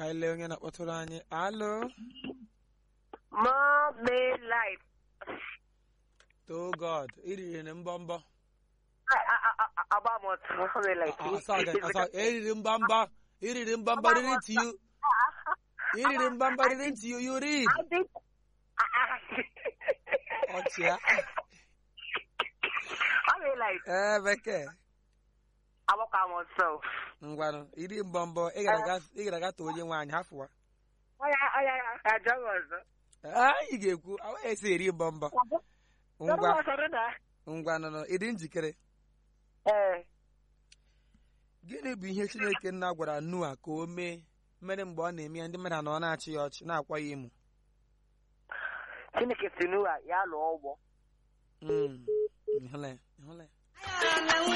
anyị lee onye na-akpọtụrụ anyị alo More life. to god iriri na mbọmbọ Agba m otu more life. asa asa eriri mbamba iriri mbamba riri ntị yu iriri mbamba riri ntị yu yuri ọchịa More life. ee bekee Agbakwa m otu. ngwanụ iri mbọmbọ ị gara aga- ị gara aga too onye nwaanyị hafụwa Ọya ọya ajọ m ọzọ. Ee, ị ga-ekwu awa esi eri mbọmbọ ngwa Ngwa. na. ngwanụnụ ịdị njikere Ee. gịnị bụ ihe chineke nna gwara nua ka o mee mere mgbe ọ na-eme ya ndị mmadụ na ọ na-achị ya ọchị na-akwa ya emu Chineke si n'ụwa ya lụọ ụgbọ. Mm, ịhụla ya, ịhụla ya.